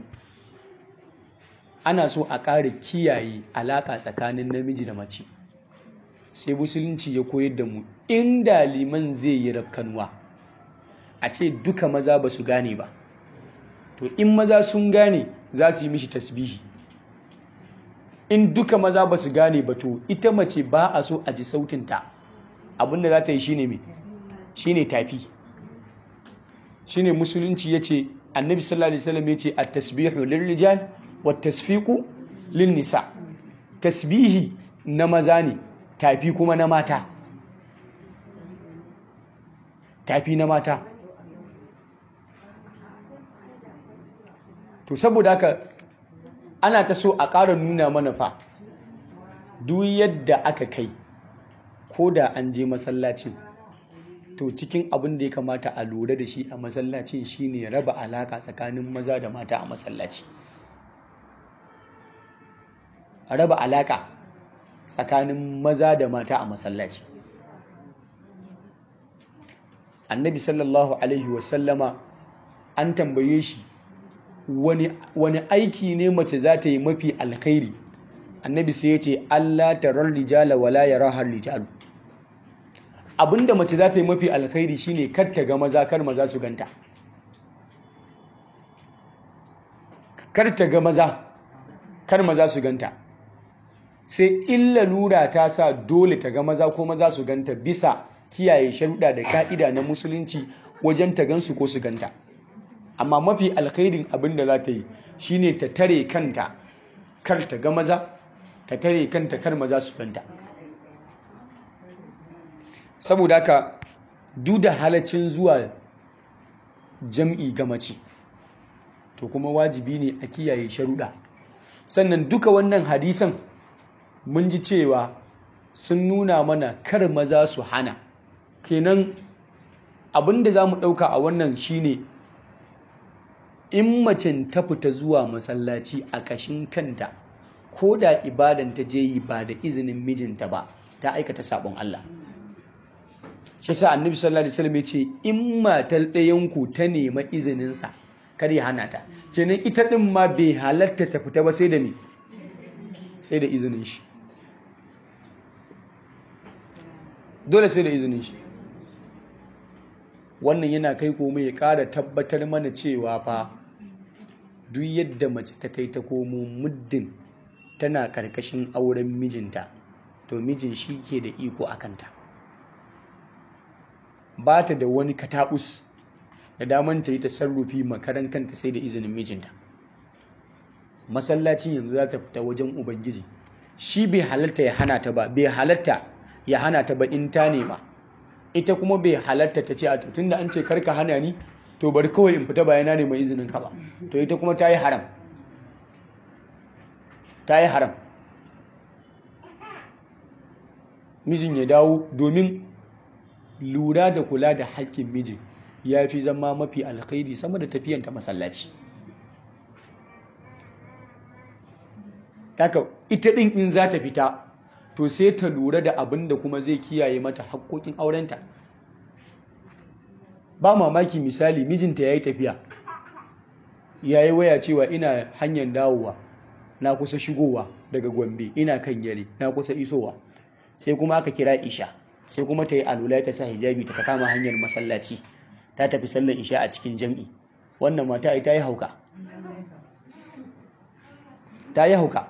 ana so a ƙara kiyaye alaƙa tsakanin namiji da mace sai musulunci ya koyar da mu inda liman zai yi rafkanuwa a ce duka maza ba su gane ba to in maza sun gane za su yi mishi tasbihi in duka maza ba su gane ba to ita mace ba a so a ji sautinta abinda za ta yi shine mai shine tafi shine musulunci ya ce annabi sallallahu alaihi wasallam ya ce at-tasbihu lirrijal wat tasfiqu lin nisa tasbihi na maza ne tafi kuma na mata tafi na mata to saboda haka ana ta so a ƙara nuna mana fa duk yadda aka kai ko da an je masallacin to cikin abin da ya kamata a lura da shi a masallacin shine raba alaka tsakanin maza da mata a masallaci raba alaka tsakanin maza da mata a masallaci annabi sallallahu alaihi wasallama an tambaye shi wani aiki ne mace za ta yi mafi alkhairi annabi sai ya ce allah tarar rijala wala ya rahar rijalu abinda mace za ta yi mafi alkhairi shine kar ta ga maza kar maza su ganta kar ta ga maza kar maza su ganta sai illa lura ta sa dole ta ga maza ko maza su ganta bisa kiyaye sharuɗa da ka'ida na musulunci wajen ta gansu ko su ganta amma mafi alkhairin abin da za ta yi shine ta tare kanta kar ta ga maza ta tare kanta kar maza su ganta saboda haka duk da halaccin zuwa jam'i ga mace to kuma wajibi ne a kiyaye sharuɗa sannan duka wannan hadisan mun ji cewa sun nuna mana kar maza su hana kenan abin da za mu ɗauka a wannan shine in macen ta fita zuwa masallaci a ƙashin kanta ko da ibadan ta je yi ba da izinin mijinta ba ta aikata sabon Allah shi sa annabi sallallahu alaihi wasallam ya ce in matar ɗayanku ta nema izininsa kar ya hana ta kenan ita ɗin ma bai halatta ta fita ba sai da me sai da izinin shi dole sai da izinin shi wannan yana kai komai ya ƙara tabbatar mana cewa fa duk yadda mace ta kai ta komo muddin tana ƙarƙashin auren mijinta to mijin shi ke da iko a kanta ba ta da wani kataɓus da daman ta yi tasarrufi makaran kanta sai da izinin mijinta masallacin yanzu za ta fita wajen ubangiji shi bai halatta ya hana ta ba bai halatta ya hana ta ba in ta nema ita kuma bai halatta ta ce a tun da an ce karka hana ni to bari kawai in fita bayana ne mai izinin ka ba to ita kuma ta yi haram ta yi haram mijin ya dawo domin lura da kula da haƙƙin mijin ya fi zama mafi alkhairi sama da tafiyanta masallaci haka ita ɗin in za ta fita to sai ta lura da abin da kuma zai kiyaye mata haƙƙoƙin aurenta ba mamaki misali mijinta ya yi tafiya ya yi waya cewa ina hanyar dawowa na kusa shigowa daga gombe ina kan yare na kusa isowa sai kuma aka kira isha sai kuma ta yi alula ta sa hijabi ta kama hanyar masallaci ta tafi sallar isha a cikin jam'i wannan mata ai ta yi hauka ta yi hauka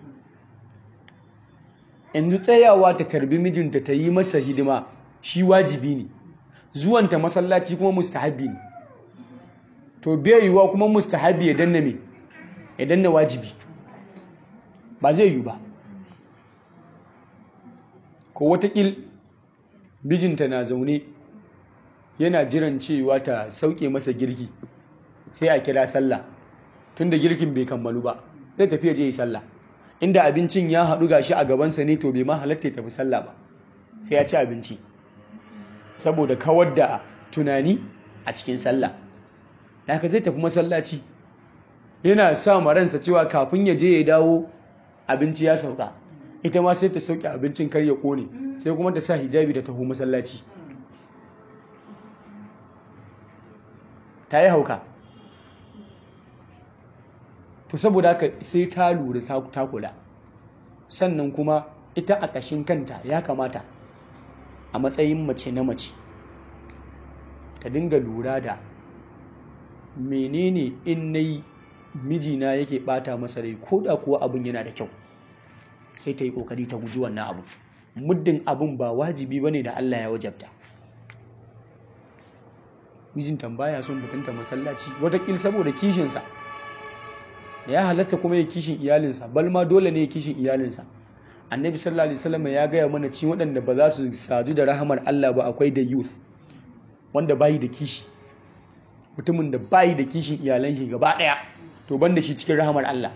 yanzu tsayawa ta tarbi mijinta ta yi masa hidima shi wajibi ne zuwanta masallaci kuma mustahabi ne to bai yiwuwa kuma mustahabi ya danna me ya danna wajibi ba zai yi ba ko watakil mijinta na zaune yana jiran cewa ta sauke masa girki sai a kira sallah tunda girkin bai kammalu ba zai tafi ya je yi sallah inda abincin ya haɗu gashi a gabansa ne to bai ma halatta ya tafi sallah ba sai ya ci abinci saboda kawar da tunani a cikin sallah haka zai tafi masallaci yana sa maransa cewa kafin ya je ya dawo abinci ya sauka ita ma sai ta sauke abincin kar ya kone sai kuma ta sa hijabi da taho masallaci ta yi hauka to saboda haka sai ta lura ta kula sannan kuma ita a ƙashin kanta ya kamata a matsayin mace na mace ta dinga lura da menene in na yi mijina yake bata masa rai ko da kuwa abin yana da kyau sai ta yi kokari ta guji wannan abu muddin abin ba wajibi bane da Allah ya wajabta mijinta baya son mutunta masallaci watakil saboda kishinsa da ya halatta kuma ya kishin iyalinsa bal ma dole ne ya kishin iyalinsa annabi sallallahu alaihi wasallam ya gaya mana ci waɗanda ba za su sadu da rahamar Allah ba akwai da youth wanda bayi da kishi mutumin da bayi da kishin iyalan shi gaba ɗaya to ban da shi cikin rahamar Allah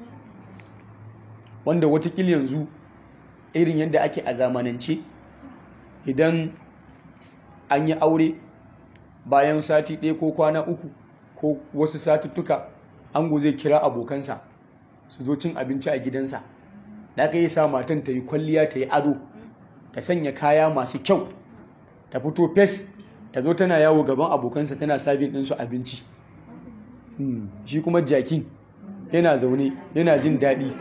wanda watakil yanzu irin yadda ake a zamanance idan an yi aure bayan sati ɗaya ko kwana uku ko wasu satuttuka ango zai kira abokansa su zo cin abinci a gidansa da aka yi sa matan ta yi kwalliya ta yi ado ta sanya kaya masu kyau ta fito fes ta zo tana yawo gaban abokansa tana sabin ɗinsu abinci shi kuma jakin yana zaune yana jin daɗi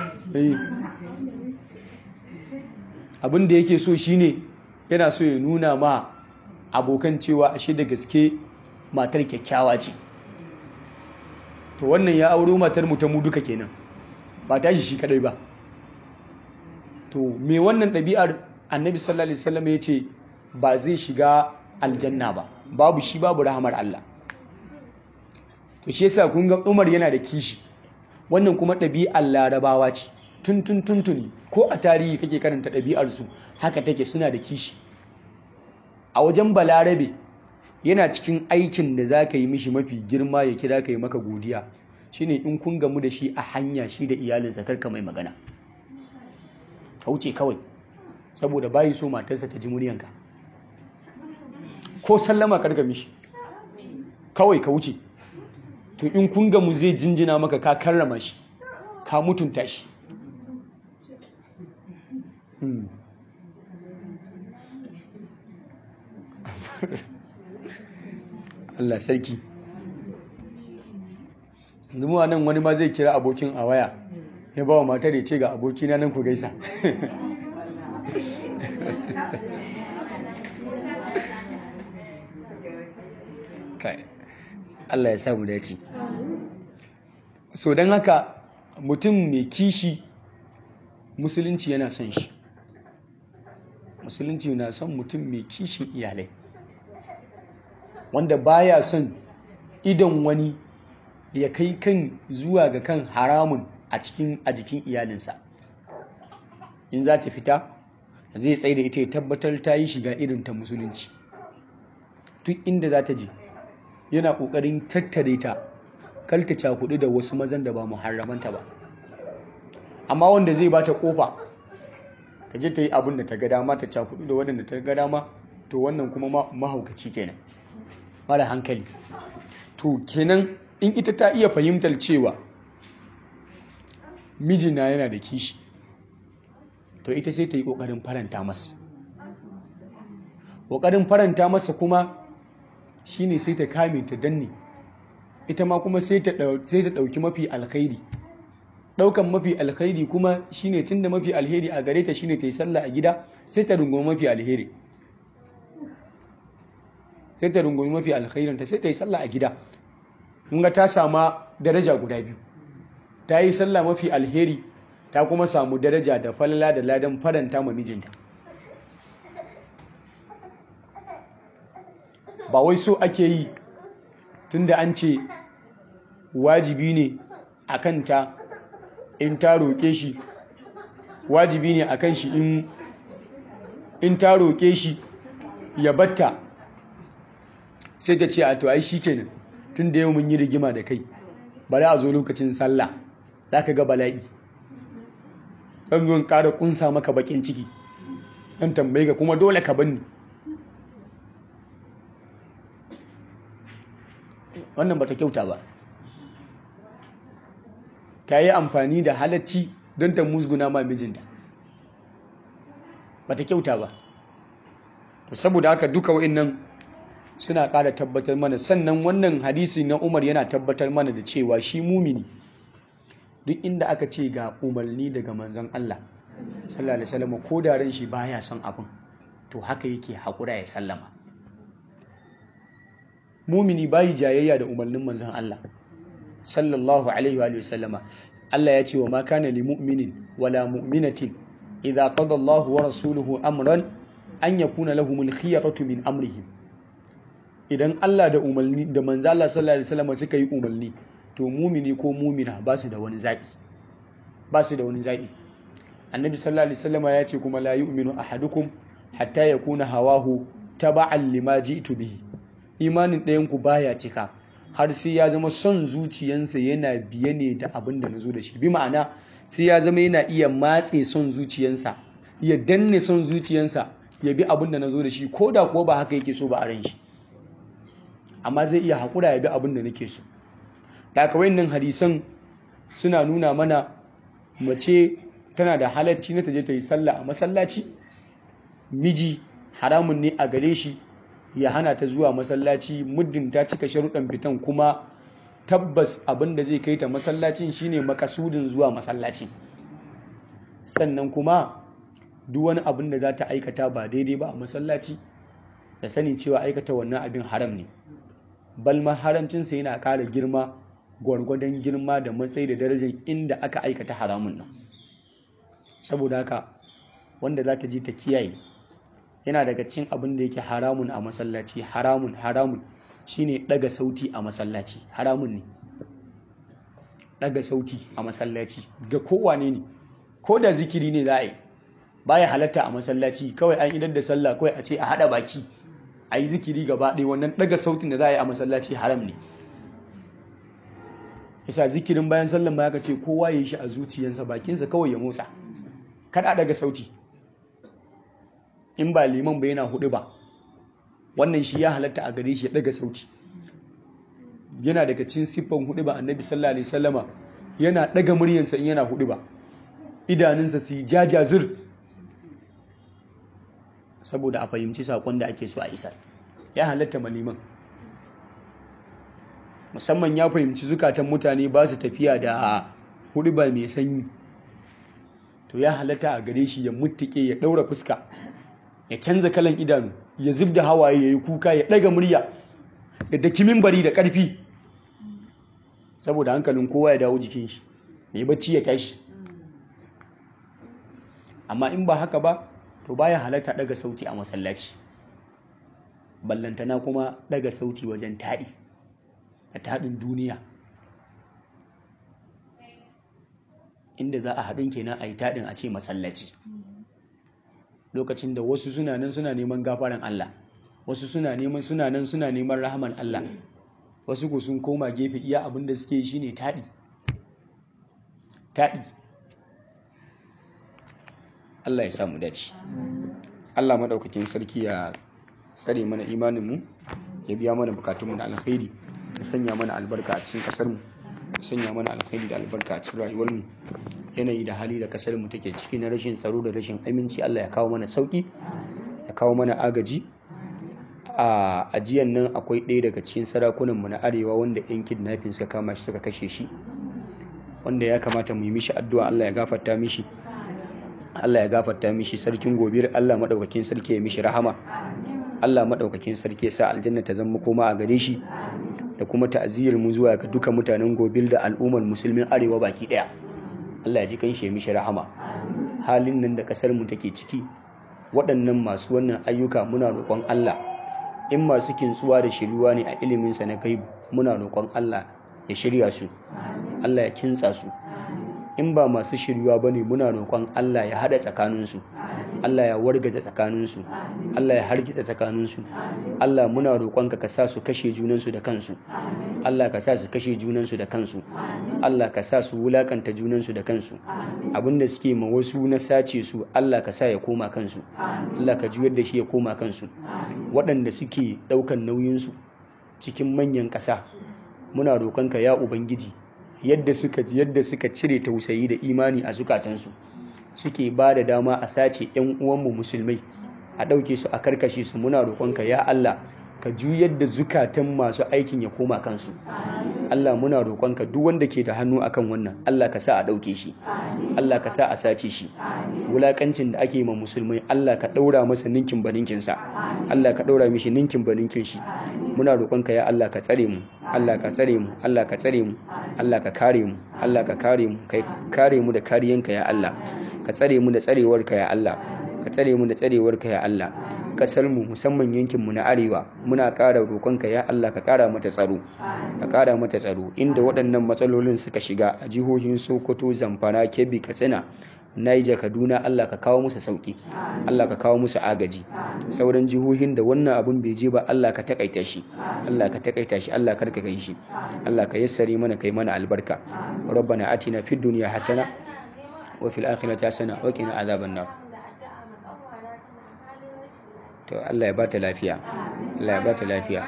abin da yake so shine yana so ya nuna ma abokan cewa ashe da gaske matar kyakkyawa ce to wannan ya auro matar mu ta mu duka kenan ba tashi shi kadai ba to me wannan ɗabi'ar annabi sallallahu alaihi wasallam ya ce ba zai shiga aljanna ba babu shi babu rahamar Allah to shi yasa kun ga Umar yana da kishi wannan kuma ɗabi'ar larabawa ce tun tun tuntuni ko a tarihi kake karanta ɗabi'ar su haka take suna da kishi a wajen balarabe yana cikin aikin da za ka yi mishi mafi girma ya kira ka yi maka godiya shine in kun gamu da shi a hanya shi da iyalinsa karka mai magana ka wuce kawai saboda bayi so matarsa ta ji muryanka ko sallama karka mishi kawai ka wuce to in kun gamu zai jinjina maka ka karrama shi ka mutunta shi Allah sarki zumuwa nan wani ma zai kira abokin a waya ya ba wa matar ya ce ga abokina nan ku gaisa Allah ya samu dace so don haka mutum mai kishi musulunci yana son shi musulunci na son mutum mai kishin iyalai wanda baya son idon wani ya kai kan zuwa ga kan haramun a cikin a jikin iyalinsa in za ta fita zai tsaye da ita ya tabbatar ta yi shiga irin ta musulunci duk inda za ta je yana ƙoƙarin tattare ta kalta cakudu da wasu mazan da ba muharramanta ba amma wanda zai bata kofa ta je ta yi abin da ta ga dama ta cakudu da waɗanda ta ga dama to wannan kuma mahaukaci kenan mara hankali to kenan in ita ta iya fahimtar cewa mijina yana da kishi to ita sai ta yi ƙoƙarin faranta masa ƙoƙarin faranta masa kuma shine sai ta kame ta danne ita ma kuma sai ta ɗauki mafi alkhairi ɗaukan mafi alkhairi kuma shine tunda mafi alheri a gare ta shine ta yi sallah a gida sai ta rungumi mafi alheri sai ta rungumi mafi alkhairinta sai ta yi sallah a gida ga ta sama daraja guda biyu ta yi sallah mafi alheri ta kuma samu daraja da falala da ladan faranta ma mijinta ba wai so ake yi tunda an ce wajibi ne a kanta in ta roƙe shi wajibi ne a kan shi in ta roƙe shi ya batta sai ta ce a to ai shi kenan tun da yau mun yi rigima da kai bari a zo lokacin sallah za ka ga bala'i ɗan zuwan ƙara kunsa maka bakin ciki ɗan tambaye ka kuma dole ka banni wannan bata kyauta ba ta yi amfani da halacci don ta musguna ma mijinta bata kyauta ba to saboda haka duka wa'annan suna ƙara tabbatar mana sannan wannan hadisi na Umar yana tabbatar mana da cewa shi mumini duk inda aka ce ga umarni daga manzon Allah sallallahu alaihi wasallam ko da ran shi baya son abin to haka yake hakura ya sallama mumini bayi jayayya da umarnin manzon Allah sallallahu alaihi wa sallama Allah ya ce wa ma kana li mu'minin wala mu'minatin idza qada Allahu wa rasuluhu amran an yakuna lahumul khiyaratu min amrihim idan Allah da umarni da manzo Allah sallallahu alaihi wasallam suka yi umarni to mumini ko mumina ba su da wani zaki ba su da wani zaki annabi sallallahu alaihi wasallam ya ce kuma la yu'minu ahadukum hatta yakuna hawahu taba'an lima ji'tu bihi imanin ɗayan ku baya cika har sai ya zama son zuciyansa yana biye ne da abin da nazo da shi bi ma'ana sai ya zama yana iya matse son zuciyansa ya danne son zuciyansa ya bi abin da nazo da shi ko da kuwa ba haka yake so ba a ran shi amma zai iya haƙura ya bi abin da nake so da aka wayannan hadisan suna nuna mana mace tana da halarci na taje ta yi sallah a masallaci miji haramun ne a gare shi ya hana ta zuwa masallaci muddin ta cika sharuɗan fitan kuma tabbas abin da zai kai ta masallacin shine makasudin zuwa masallacin sannan kuma duk wani abin da za ta aikata ba daidai ba a masallaci ta sani cewa aikata wannan abin haram ne balma haramcinsa yana ƙara girma gwargwadon girma da matsayi da darajar inda aka aikata haramun nan saboda haka wanda za ta ji ta kiyaye yana daga cin abin da yake haramun a masallaci haramun haramun shine daga sauti a masallaci haramun ne daga sauti a masallaci ga kowane ne ko da zikiri ne za a yi baya halatta a masallaci kawai an idar da sallah kawai a ce a hada baki a yi zikiri gaba ɗaya wannan daga sautin da za a yi a masallaci haram ne isa zikirin bayan sallan ba ya ce kowa ya yi shi a zuciyarsa bakinsa kawai ya motsa kada daga sauti in ba liman ba yana hudu ba wannan shi ya halatta a gare shi ya daga sauti yana daga cin siffan hudu ba annabi sallallahu alaihi wasallama yana daga muryansa in yana hudu ba idanunsa su yi jajazir saboda a fahimci sakon da ake so a isar ya halatta maliman musamman ya fahimci zukatan mutane ba su tafiya da hudu ba mai sanyi to ya halatta a gare shi ya mutuke ya daura fuska ya canza kalan idanu ya zub da hawaye ya yi kuka ya ɗaga murya ya daki mimbari da ƙarfi saboda hankalin kowa ya dawo jikin shi mai bacci ya tashi amma in ba haka ba to baya halatta ɗaga sauti a masallaci ballantana kuma ɗaga sauti wajen taɗi a taɗin duniya inda za a haɗin kenan a yi taɗin a ce masallaci lokacin da wasu suna nan suna neman gafaran Allah wasu suna neman suna nan suna neman rahaman Allah wasu ko sun koma gefe iya abin da suke shi ne taɗi taɗi Allah ya samu dace Allah maɗaukakin sarki ya tsare mana imaninmu ya biya mana bukatunmu da alkhairi ya sanya mana albarka a cikin ƙasarmu ya sanya mana alkhairi da albarka a cikin rayuwarmu yanayi da hali da kasar mu take ciki na rashin tsaro da rashin aminci Allah ya kawo mana sauki ya kawo mana agaji a ajiyan nan akwai ɗaya daga cikin sarakunan mu na arewa wanda yan kidnapping suka kama shi suka kashe shi wanda ya kamata mu yi mishi addu'a Allah ya gafarta mishi Allah ya gafarta mishi sarkin gobir Allah madaukakin sarki ya mishi rahama Allah madaukakin sarki ya sa aljanna ta zama koma a gare shi da kuma ta'aziyar mu zuwa ga duka mutanen gobil da al'ummar musulmin arewa baki daya Allah ya ji kan mishi rahama halin nan da kasar mu take ciki waɗannan masu wannan ayyuka muna roƙon Allah in masu kintsuwa da shiryuwa ne a ilimin sa na gaibu muna roƙon Allah ya shirya su Allah ya kintsa su in ba masu shiryuwa bane muna roƙon Allah ya hada tsakanin su Allah ya wargaza tsakanin su Allah ya hargitsa tsakaninsu Allah muna roƙonka ka sa su kashe junansu da kansu Allah ka sa su kashe junansu da kansu Allah ka sa su wulakanta junansu da kansu abinda suke ma wasu na sace su Allah ka sa ya koma kansu Allah ka juyar da shi ya koma kansu waɗanda suke ɗaukan nauyinsu cikin manyan ƙasa muna roƙonka ya ubangiji yadda suka yadda suka cire tausayi da imani a zukatansu suke ba da dama a sace 'yan uwanmu musulmai a ɗauke su a karkashe su muna roƙonka ya Allah ka juyar da zukatan masu aikin ya koma kansu Allah muna roƙonka duk wanda ke da hannu akan wannan Allah ka sa a ɗauke shi Allah ka sa a sace shi wulakancin da ake ma musulmai Allah ka ɗaura masa ninkin baninkinsa Allah ka ɗaura mishi ninkin baninkin shi muna roƙonka ya Allah ka tsare mu Allah ka tsare mu Allah ka tsare mu Allah ka kare mu Allah ka kare mu kai kare mu da kariyanka ya Allah ka tsare mu da tsarewarka ya Allah ka tsare mu da tsarewarka ya Allah kasar mu musamman yankin mu na arewa muna ƙara roƙonka ya Allah ka ƙara mata tsaro ka ƙara mata tsaro inda waɗannan matsalolin suka shiga a jihohin Sokoto Zamfara Kebbi Katsina Niger Kaduna Allah ka kawo musu sauki Allah ka kawo musu agaji sauran jihohin da wannan abun bai je ba Allah ka takaita shi Allah ka takaita shi Allah ka kai shi Allah ka yassare mana kai mana albarka rabbana atina fid dunya hasana wa fil akhirati hasana wa qina azaban nar to Allah ya bata lafiya Allah ya bata lafiya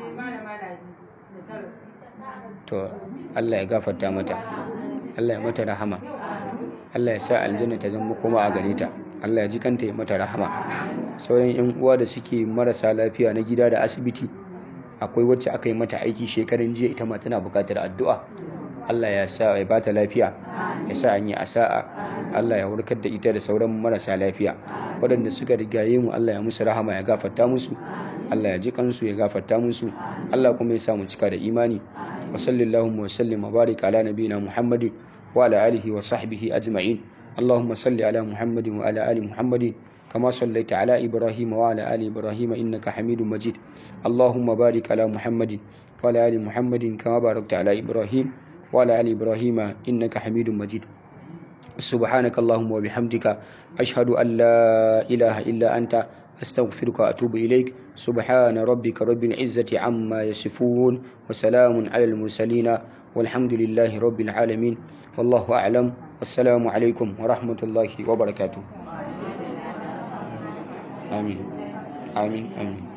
to Allah ya gafarta mata Allah ya mata rahama Allah ya sa aljanna ta zama koma a gare ta Allah ya ji kanta ya mata rahama sauran yan uwa da suke marasa lafiya na gida da asibiti akwai wacce aka yi mata aiki shekaran jiya ita ma tana buƙatar addu'a Allah ya sa ya bata lafiya ya sa an yi asa'a Allah ya warkar da ita da sauran marasa lafiya waɗanda suka rigaye mu Allah ya musu rahama ya gafarta musu Allah ya ji kansu ya gafarta musu Allah kuma ya sa mu cika da imani wa sallallahu wa sallim wa barik ala nabiyina Muhammadin wa ala alihi wa sahbihi ajma'in اللهم صل على محمد وعلى آل محمد كما صليت على إبراهيم وعلى آل إبراهيم إنك حميد مجيد اللهم بارك على محمد وعلى آل محمد كما باركت على إبراهيم وعلى آل إبراهيم إنك حميد مجيد سبحانك اللهم وبحمدك أشهد أن لا إله إلا أنت أستغفرك وأتوب إليك سبحان ربك رب العزة عما يصفون وسلام على المرسلين والحمد لله رب العالمين والله أعلم والسلام عليكم ورحمة الله وبركاته آمين آمين آمين